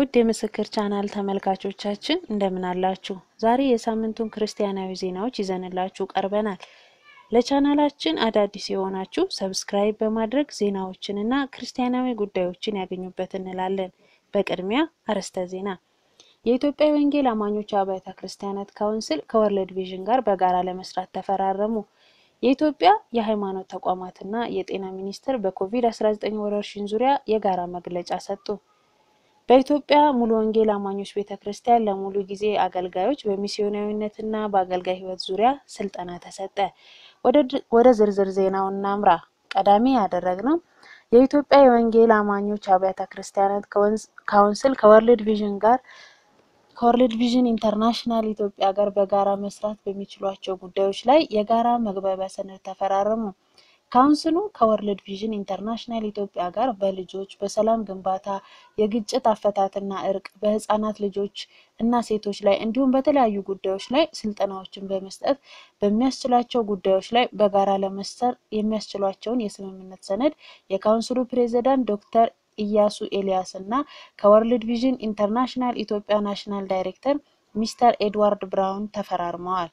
ውድ የምስክር ቻናል ተመልካቾቻችን እንደምን አላችሁ? ዛሬ የሳምንቱን ክርስቲያናዊ ዜናዎች ይዘንላችሁ ቀርበናል። ለቻናላችን አዳዲስ የሆናችሁ ሰብስክራይብ በማድረግ ዜናዎችንና ክርስቲያናዊ ጉዳዮችን ያገኙበት እንላለን። በቅድሚያ አርዕስተ ዜና። የኢትዮጵያ የወንጌል አማኞች አብያተ ክርስቲያናት ካውንስል ከወርልድ ቪዥን ጋር በጋራ ለመስራት ተፈራረሙ። የኢትዮጵያ የሃይማኖት ተቋማትና የጤና ሚኒስቴር በኮቪድ-19 ወረርሽኝ ዙሪያ የጋራ መግለጫ ሰጡ። በኢትዮጵያ ሙሉ ወንጌል አማኞች ቤተ ክርስቲያን ለሙሉ ጊዜ አገልጋዮች በሚስዮናዊነትና በአገልጋይ ሕይወት ዙሪያ ስልጠና ተሰጠ። ወደ ዝርዝር ዜናው እናምራ። ቀዳሚ ያደረግነው የኢትዮጵያ የወንጌል አማኞች አብያተ ክርስቲያናት ካውንስል ከወርልድ ቪዥን ጋር ከወርልድ ቪዥን ኢንተርናሽናል ኢትዮጵያ ጋር በጋራ መስራት በሚችሏቸው ጉዳዮች ላይ የጋራ መግባቢያ ሰነድ ተፈራረሙ። ካውንስሉ ከወርልድ ቪዥን ኢንተርናሽናል ኢትዮጵያ ጋር በልጆች በሰላም ግንባታ፣ የግጭት አፈታትና እርቅ፣ በህፃናት ልጆች እና ሴቶች ላይ እንዲሁም በተለያዩ ጉዳዮች ላይ ስልጠናዎችን በመስጠት በሚያስችላቸው ጉዳዮች ላይ በጋራ ለመሰር የሚያስችሏቸውን የስምምነት ሰነድ የካውንስሉ ፕሬዚዳንት ዶክተር ኢያሱ ኤልያስ እና ከወርልድ ቪዥን ኢንተርናሽናል ኢትዮጵያ ናሽናል ዳይሬክተር ሚስተር ኤድዋርድ ብራውን ተፈራርመዋል።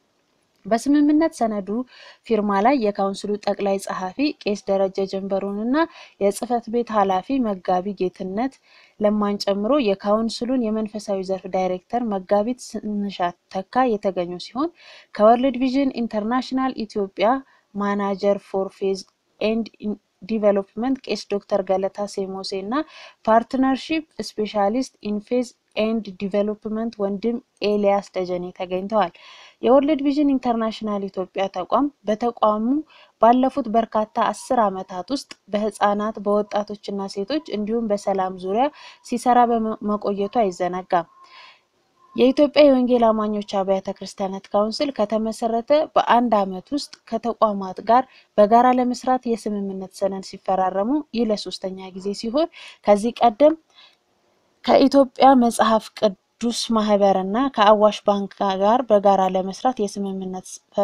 በስምምነት ሰነዱ ፊርማ ላይ የካውንስሉ ጠቅላይ ጸሐፊ ቄስ ደረጀ ጀንበሩን እና የጽህፈት ቤት ኃላፊ መጋቢ ጌትነት ለማን ጨምሮ የካውንስሉን የመንፈሳዊ ዘርፍ ዳይሬክተር መጋቢት ስንሻት ተካ የተገኙ ሲሆን ከወርልድ ቪዥን ኢንተርናሽናል ኢትዮጵያ ማናጀር ፎር ፌዝ ኤንድ ዲቨሎፕመንት ቄስ ዶክተር ገለታ ሴሞሴ እና ፓርትነርሺፕ ስፔሻሊስት ኢንፌዝ ኤንድ ዲቨሎፕመንት ወንድም ኤልያስ ደጀኔ ተገኝተዋል። የወርልድ ቪዥን ኢንተርናሽናል ኢትዮጵያ ተቋም በተቋሙ ባለፉት በርካታ አስር ዓመታት ውስጥ በህፃናት በወጣቶችና ሴቶች እንዲሁም በሰላም ዙሪያ ሲሰራ በመቆየቱ አይዘነጋም። የኢትዮጵያ የወንጌል አማኞች አብያተ ክርስቲያናት ካውንስል ከተመሰረተ በአንድ ዓመት ውስጥ ከተቋማት ጋር በጋራ ለመስራት የስምምነት ሰነድ ሲፈራረሙ ይህ ለሶስተኛ ጊዜ ሲሆን ከዚህ ቀደም ከኢትዮጵያ መጽሐፍ ቅዱስ ማህበር እና ከአዋሽ ባንክ ጋር በጋራ ለመስራት የስምምነት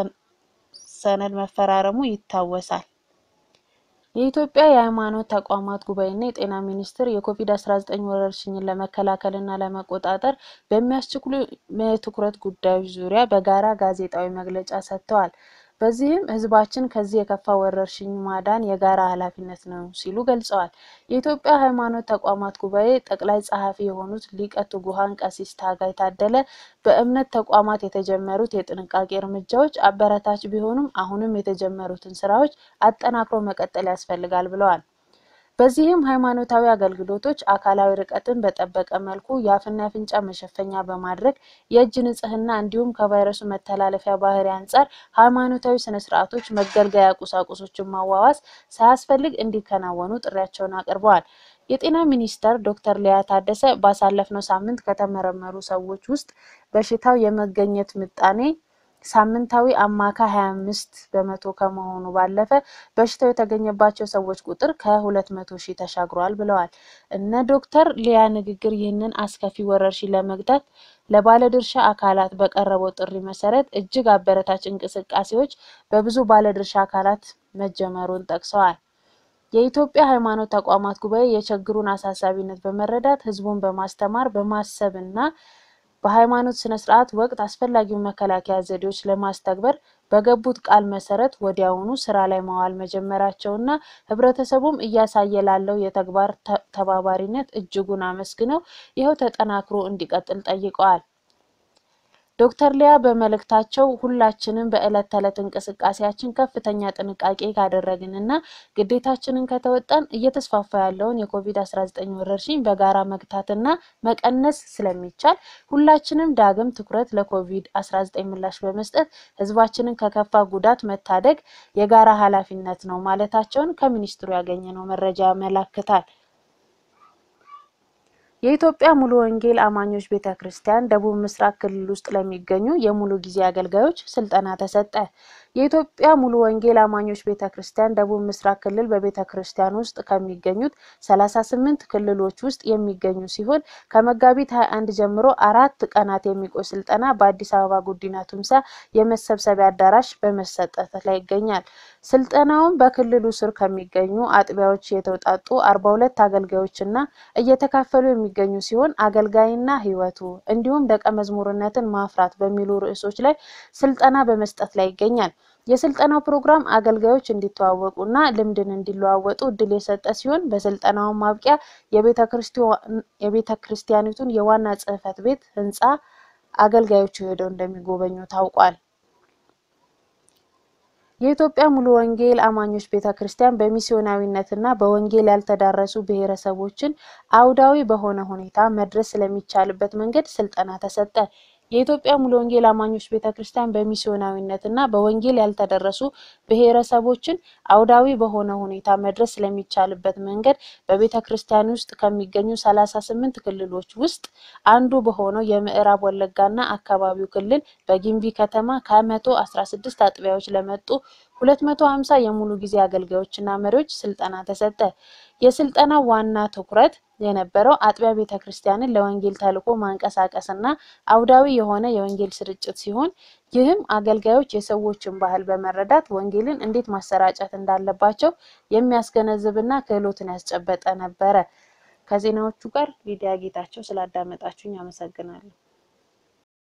ሰነድ መፈራረሙ ይታወሳል። የኢትዮጵያ የሃይማኖት ተቋማት ጉባኤና የጤና ሚኒስቴር የኮቪድ-19 ወረርሽኝን ለመከላከልና ለመቆጣጠር በሚያስችሉ የትኩረት ጉዳዮች ዙሪያ በጋራ ጋዜጣዊ መግለጫ ሰጥተዋል። በዚህም ህዝባችን ከዚህ የከፋ ወረርሽኝ ማዳን የጋራ ኃላፊነት ነው ሲሉ ገልጸዋል። የኢትዮጵያ ሃይማኖት ተቋማት ጉባኤ ጠቅላይ ጸሐፊ የሆኑት ሊቀ ትጉሃን ቀሲስ ታጋይ ታደለ በእምነት ተቋማት የተጀመሩት የጥንቃቄ እርምጃዎች አበረታች ቢሆኑም አሁንም የተጀመሩትን ስራዎች አጠናክሮ መቀጠል ያስፈልጋል ብለዋል። በዚህም ሃይማኖታዊ አገልግሎቶች አካላዊ ርቀትን በጠበቀ መልኩ የአፍና የአፍንጫ መሸፈኛ በማድረግ የእጅ ንጽህና እንዲሁም ከቫይረሱ መተላለፊያ ባህሪ አንጻር ሃይማኖታዊ ስነ ስርዓቶች መገልገያ ቁሳቁሶችን ማዋዋስ ሳያስፈልግ እንዲከናወኑ ጥሪያቸውን አቅርበዋል። የጤና ሚኒስተር ዶክተር ሊያ ታደሰ ባሳለፍነው ሳምንት ከተመረመሩ ሰዎች ውስጥ በሽታው የመገኘት ምጣኔ ሳምንታዊ አማካይ 25 በመቶ ከመሆኑ ባለፈ በሽታው የተገኘባቸው ሰዎች ቁጥር ከ200 ሺህ ተሻግሯል ብለዋል። እነ ዶክተር ሊያ ንግግር ይህንን አስከፊ ወረርሽኝ ለመግታት ለባለድርሻ አካላት በቀረበው ጥሪ መሰረት እጅግ አበረታች እንቅስቃሴዎች በብዙ ባለድርሻ አካላት መጀመሩን ጠቅሰዋል። የኢትዮጵያ ሃይማኖት ተቋማት ጉባኤ የችግሩን አሳሳቢነት በመረዳት ህዝቡን በማስተማር በማሰብ እና በሃይማኖት ስነ ስርዓት ወቅት አስፈላጊውን መከላከያ ዘዴዎች ለማስተግበር በገቡት ቃል መሰረት ወዲያውኑ ስራ ላይ ማዋል መጀመራቸውና ህብረተሰቡም እያሳየ ላለው የተግባር ተባባሪነት እጅጉን አመስግነው ይኸው ተጠናክሮ እንዲቀጥል ጠይቀዋል። ዶክተር ሊያ በመልእክታቸው ሁላችንም በዕለት ተዕለት እንቅስቃሴያችን ከፍተኛ ጥንቃቄ ካደረግን እና ግዴታችንን ከተወጣን እየተስፋፋ ያለውን የኮቪድ-19 ወረርሽኝ በጋራ መግታትና መቀነስ ስለሚቻል ሁላችንም ዳግም ትኩረት ለኮቪድ-19 ምላሽ በመስጠት ህዝባችንን ከከፋ ጉዳት መታደግ የጋራ ኃላፊነት ነው ማለታቸውን ከሚኒስትሩ ያገኘነው መረጃ ያመላክታል። የኢትዮጵያ ሙሉ ወንጌል አማኞች ቤተ ክርስቲያን ደቡብ ምስራቅ ክልል ውስጥ ለሚገኙ የሙሉ ጊዜ አገልጋዮች ስልጠና ተሰጠ። የኢትዮጵያ ሙሉ ወንጌል አማኞች ቤተ ክርስቲያን ደቡብ ምስራቅ ክልል በቤተ ክርስቲያን ውስጥ ከሚገኙት 38 ክልሎች ውስጥ የሚገኙ ሲሆን ከመጋቢት 21 ጀምሮ አራት ቀናት የሚቆይ ስልጠና በአዲስ አበባ ጉዲና ቱምሳ የመሰብሰቢያ አዳራሽ በመሰጠት ላይ ይገኛል። ስልጠናውን በክልሉ ስር ከሚገኙ አጥቢያዎች የተውጣጡ አርባ ሁለት አገልጋዮች እና እየተካፈሉ የሚገኙ ሲሆን አገልጋይና ሕይወቱ እንዲሁም ደቀ መዝሙርነትን ማፍራት በሚሉ ርዕሶች ላይ ስልጠና በመስጠት ላይ ይገኛል። የስልጠናው ፕሮግራም አገልጋዮች እንዲተዋወቁ እና ልምድን እንዲለዋወጡ እድል የሰጠ ሲሆን በስልጠናው ማብቂያ የቤተ ክርስቲያኒቱን የዋና ጽሕፈት ቤት ህንፃ አገልጋዮቹ ሄደው እንደሚጎበኙ ታውቋል። የኢትዮጵያ ሙሉ ወንጌል አማኞች ቤተ ክርስቲያን በሚስዮናዊነትና በወንጌል ያልተዳረሱ ብሔረሰቦችን አውዳዊ በሆነ ሁኔታ መድረስ ስለሚቻልበት መንገድ ስልጠና ተሰጠ። የኢትዮጵያ ሙሉ ወንጌል አማኞች ቤተ ክርስቲያን በሚስዮናዊነትና በወንጌል ያልተደረሱ ብሔረሰቦችን አውዳዊ በሆነ ሁኔታ መድረስ ስለሚቻልበት መንገድ በቤተ ክርስቲያን ውስጥ ከሚገኙ ሰላሳ ስምንት ክልሎች ውስጥ አንዱ በሆነው የምዕራብ ወለጋና አካባቢው ክልል በጊምቢ ከተማ ከመቶ አስራ ስድስት አጥቢያዎች ለመጡ ሁለት መቶ ሀምሳ የሙሉ ጊዜ አገልጋዮችና መሪዎች ስልጠና ተሰጠ። የስልጠናው ዋና ትኩረት የነበረው አጥቢያ ቤተ ክርስቲያንን ለወንጌል ተልዕኮ ማንቀሳቀስና አውዳዊ የሆነ የወንጌል ስርጭት ሲሆን ይህም አገልጋዮች የሰዎችን ባህል በመረዳት ወንጌልን እንዴት ማሰራጨት እንዳለባቸው የሚያስገነዝብና ክህሎትን ያስጨበጠ ነበረ። ከዜናዎቹ ጋር ሊዲያ ጌታቸው ስላዳመጣችሁኝ አመሰግናለሁ።